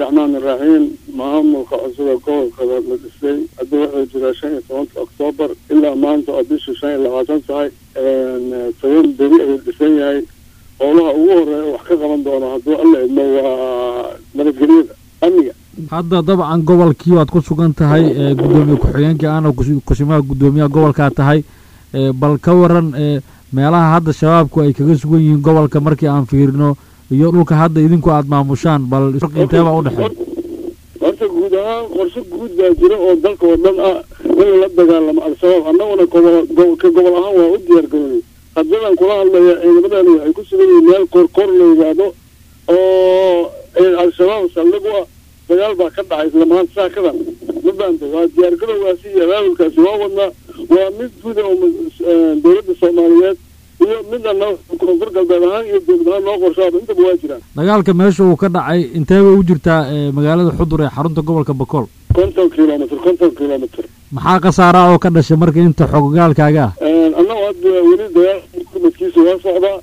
raxmaan iraxiim maamulka cusub ee gobolka la dhisay hadda wuxuu jiraa shan iyo tobanka oktoobar ilaa maanta oo bishii shan iyo labaatan tahay toban beri ayuu dhisan yahay howlaha ugu horeeya wax ka qaban doono hadduu alla idmo waa nabadgelyada amniga hadda dabcan gobolkii waad ku sugan tahay gudoomiye ku-xigeenkii aana kusimaha guddoomiyaha gobolkaa tahay bal ka waran meelaha hadda shabaabku ay kaga sugan yihiin gobolka markii aan fiirino iyo dhulka hadda idinku aada maamushaan bal inteebaa udhexeey horta guud ahaan qorshe guud baa jira oo dalka oo dhan ah in lala dagaalamo al-shabaab annaguna gobol ka gobol ahaan waa u diyaar garoonay haddadan kula hadlaya ciidamadani waxay ku sugan yihiin meel korkor la yidhaahdo oo al-shabaab saldhig u ah dagaal baa ka dhacay isla maanta saakadan ma baanta waa diyaar garowgaasi iyo abaabulkaasi waa wadnaa waa mid guda oo dowladda soomaaliyeed iyo midana koonfur galbeed ahaan iyo dowlad ahaan noo qorshaaba intaba waa jiraan dagaalka meesha uu ka dhacay intee bay u jirtaa magaalada xudur ee xarunta gobolka bakool konton kilomitr konton kilomitr maxaa khasaara oo ka dhashay marka inta xogogaalkaaga ah annagu hadda weli dagaal gurmadkiisa waa socdaa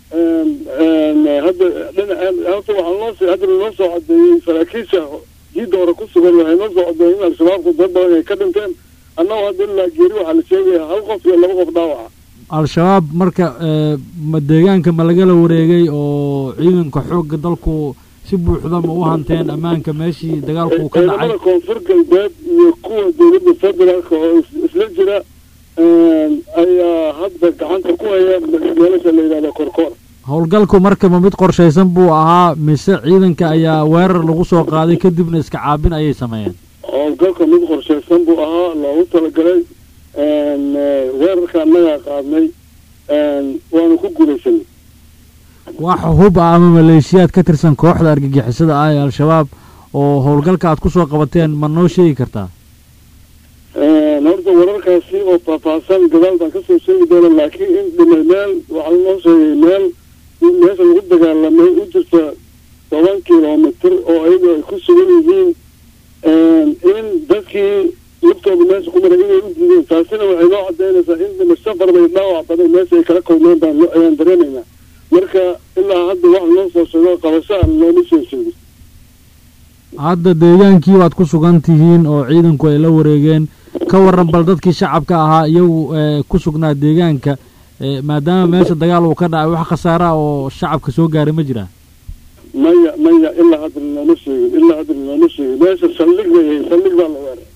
hadda dhinaceen horta waxaa noo soo hadda noo soo cadeeyey saraakiisha jiidda hore ku sugan waxay noo soo cadeeyey in al-shabaabku dad badan ay ka dhinteen annagu hadda ilaa geeri waxaa la sheegaya hal qof iyo laba qof dhaawaca al-shabaab marka ma deegaanka ma lagala wareegay oo ciidanka xoogga dalku si buuxda ma u hanteen ammaanka meeshii dagaalku uu ka dhacay ciidamada koonfur galbeed iyo kuwa dowladda federaalka oo isla jira ayaa hadda gacanta ku haya meelasha la yidhahdo korkoor howlgalku marka ma mid qorshaysan buu ahaa mise ciidanka ayaa weerar lagu soo qaaday kadibna iska caabin ayay sameeyeen howlgalka mid qorshaysan buu ahaa loogu talagalay weerarka annagaa qaadnay waanu ku guulaysanay wax hub ah ama maleeshiyaad ka tirsan kooxda argagixisada ah ee al-shabaab oo howlgalka aad kusoo qabateen ma noo sheegi kartaa horta wararkaasi oo faahfaahsan gadaal baan kasoo sheegi doona laakiin in dhimay meel waxaa noo sheegay meel meesha lagu dagaalamay u jirta toban kilomitr oo ayagu ay ku sugan yihiin in dadkii laftooda meesha ku maray inay u diideen taasina waxay noo cadaynaysaa in dhimasho farbay dhaawac badan meesha ay kala kulmeen baan ayaan dareemaynaa marka ilaa hadda wax noo soo sheego qabasho aan looma soo sheegin hadda deegaankii baad ku sugan tihiin oo ciidanku ay la wareegeen ka waran bal dadkii shacabka ahaa iyagu ku sugnaa deegaanka maadaama meesha dagaal uu ka dhacay wax khasaara oo shacabka soo gaaray ma jiraan maya maya ilaa hadda looma sheegin ilaa hadda looma sheegin meesha saldhig bay ahayd saldhig baa la weeray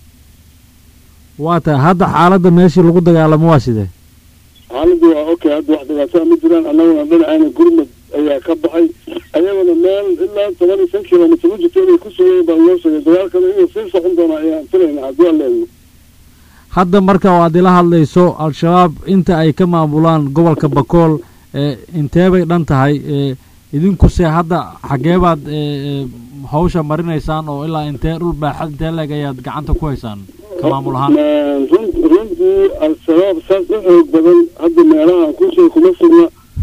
waa tahay hadda xaaladda meeshii lagu dagaalamo waa sidee xaaladdu waa okay hadda wax dhibaataa ma jiraan annaguna dhinacayna gurmad ayaa ka baxay ayaguna meel ilaa toban iyo shan kilomitr u jirta inay ku sugayen baa loo sheegay dagaalkana inuu sii socon doono ayaan filayna haddii aan leelno hadda marka oo aad ila hadlayso al-shabaab inta ay ka maamulaan gobolka bakool intee bay dhan tahay idinkuse hadda xaggee baad hawsha marinaysaan oo ilaa intee dhul baaxad intee leeg ayaad gacanta ku haysaan ka maamul ahaan runtii al-shabaab saas u xoog badan hadda meelaha kushay kuma sugna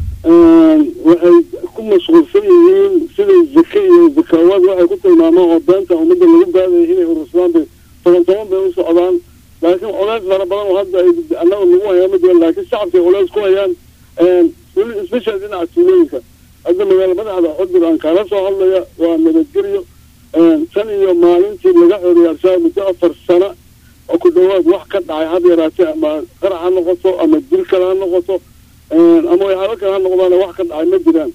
waxay ku mashquulsan yihiin siday zake iyo zakawaad waxay ku tilmaamaan oo beenta ummadda lagu baadaya inay urursadaan bay toban toban bay u socdaan laakiin culays fara badan oo hadda ay annaga lagu hayaa ma jiraan laakiin shacabkay culays ku hayaan especial dhinaca tuulooyinka hadda magaala madaxda xudur aan kaala soo hadlaya waa nabadgelyo tan iyo maalintii laga xoriyay al-shabaab muddo afar sano oo ku dhawaad wax ka dhacay had yaraatee ama qarax ha noqoto ama dil kale ha noqoto ama waxyaalo kale ha noqdaana wax ka dhacay ma jiraan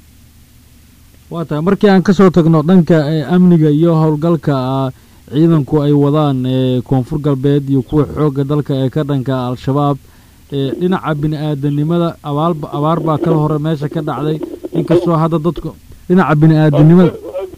waa tahay markii aan kasoo tagno dhanka amniga iyo howlgalka ciidanku ay wadaan koonfur galbeed iyo kuwa xoogga dalka ee ka dhanka al-shabaab dhinaca bini aadanimada abaal abaar baa kala hore meesha ka dhacday inkastoo hadda dadku dhinaca bini aadanimada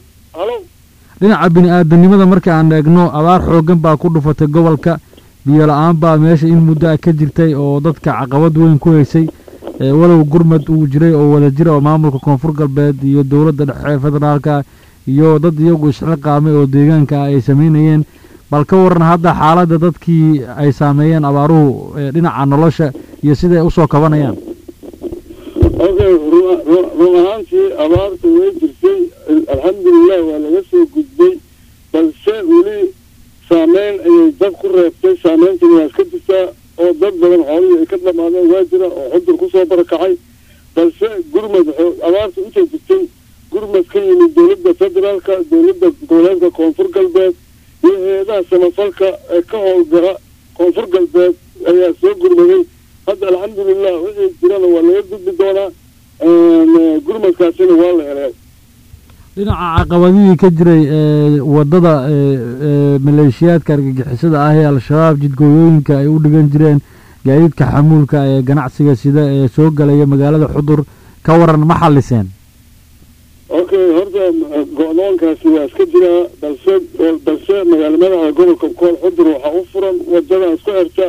dhinaca bini aadanimada marka aan eegno abaar xooggan baa ku dhufatay gobolka biyo la-aan baa meesha in muddo ah ka jirtay oo dadka caqabad weyn ku haysay walow gurmad uu jiray oo wada jira oo maamulka koonfur galbeed iyo dowladda dhexe federaalka iyo dad iyagu isxiqaamay oo deegaanka ah ay samaynayeen bal ka waran hadda xaaladda dadkii ay saameeyeen abaaruhu dhinaca nolosha iyo siday usoo kabanayaan okay run ahaantii abaarta way jirtay alxamdulilah waa laga soo gudbay balse weli saameyn ayay dad ku reebtay saameyntina waa iska jirtaa oo dad badan xoolihii ay ka dhamaadeen waa jira oo xudur kusoo barakacay balse gurmad abaarta intay jirtay gurmad ka yimid dowladda dowladda federaalka dowladda goboleedka koonfur galbeed iyo hay-adaha samafalka ee ka howlgala koonfur galbeed ayaa soo gurmaday hadda alxamdulilah wixii jirana waa laga gudbi doonaa gurmadkaasina waa la helay dhinaca caqabadihii ka jiray ee waddada ee maleeshiyaadka argagixisada ah ee al-shabaab jidgooyooyinka ay u dhigan jireen gaadiidka xamuulka ee ganacsiga sida ee soo galaya magaalada xudur ka waran ma xalliseen okay horta go-doonkaasi waa iska jiraa balse balse magaala madaxa gobolka kool xudur waxaa u furan wadada isku xirta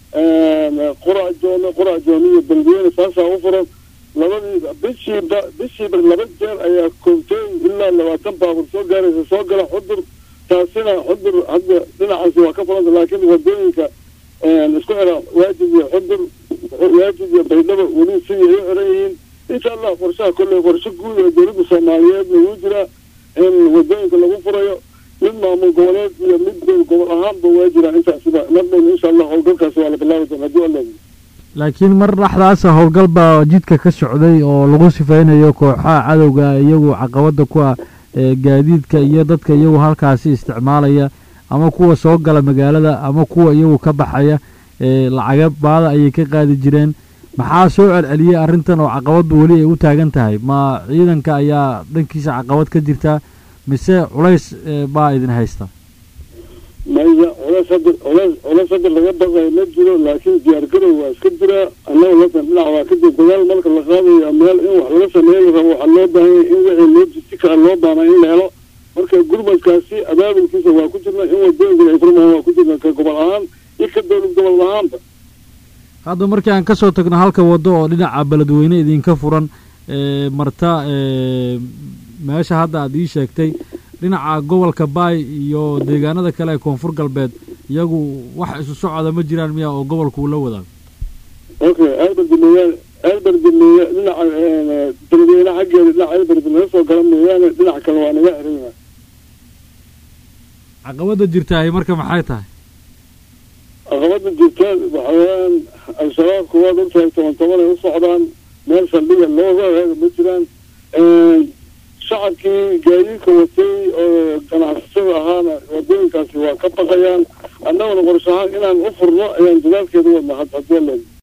qurac joome qurac joome iyo beledweyne saasaa u furan labadii bishiiba bishiiba laba jeer ayaa koobtooyin ilaa labaatan baabuur soo gaaraysa soo gala xudur taasina xudur hadda dhinacaasi waa ka furanta laakiin wadooyinka isku xira waajid iyo xudur waajid iyo baydhabo weli sidii ay u xiran yihiin insha allah qorshaha kolley qorshe guud ee dowladda soomaaliyeed lagu jiraa in wadooyinka lagu furayo mid maamul goboleed iyo mid gobol ahaanba waa jiraa intaasiba mardhown insha allah howlgalkaasi waa la bilaabi doona haddii alla laakiin mar dhexdaasa howlgal baa jidka ka socday oo lagu sifaynayo kooxaha cadowga iyagu caqabada ku ah gaadiidka iyo dadka iyagu halkaasi isticmaalaya ama kuwa soo gala magaalada ama kuwa iyagu ka baxaya lacaga baada ayay ka qaadi jireen maxaa soo celceliyey arrintan oo caqabaddu weli ay u taagan tahay ma ciidanka ayaa dhankiisa caqabad ka jirta mise culays baa idin haysta maya culays hadda culays culays hadda laga baqayo ma jiro laakiin diyaargarow waa iska jiraa annaga latan dhinac waa ka jir dagaal marka la qaadayo meel in wax laga sameeyo rabo waxaa loo baahanya in wixii logistica loo baana in la helo marka gurmadkaasi abaabulkiisa waa ku jirna in wadooyinka ay furmahan waa ku jirna ka gobol ahaan iyo ka dowlad gobol ahaanba hadda markii aan kasoo tagno halka waddo oo dhinaca beledweyne idinka furan marta meesha hadda aad ii sheegtay dhinaca gobolka baay iyo deegaanada kale ee koonfur galbeed iyagu wax isu socda ma jiraan miya oo gobolku uu la wadaago okay alberdi mooyaane alberdi mooya dhinaca beledweyne xaggeeda dhinaca alberdi laga soo gala mooyaane dhinaca kale waa naga xirina caqabada jirtaahi marka maxay tahay caqabada jirta waxa weeyaan al-shabaabku waad ogtahay toban toban ay u socdaan meel saldhiga looga ma jiraan shacabkii gaadiidka watay oo ganacsatada ahaana wadooyinkaasi waa ka baqayaan annaguna qorshahaan inaan u furno ayaan dadaalkeeda wadna had haddii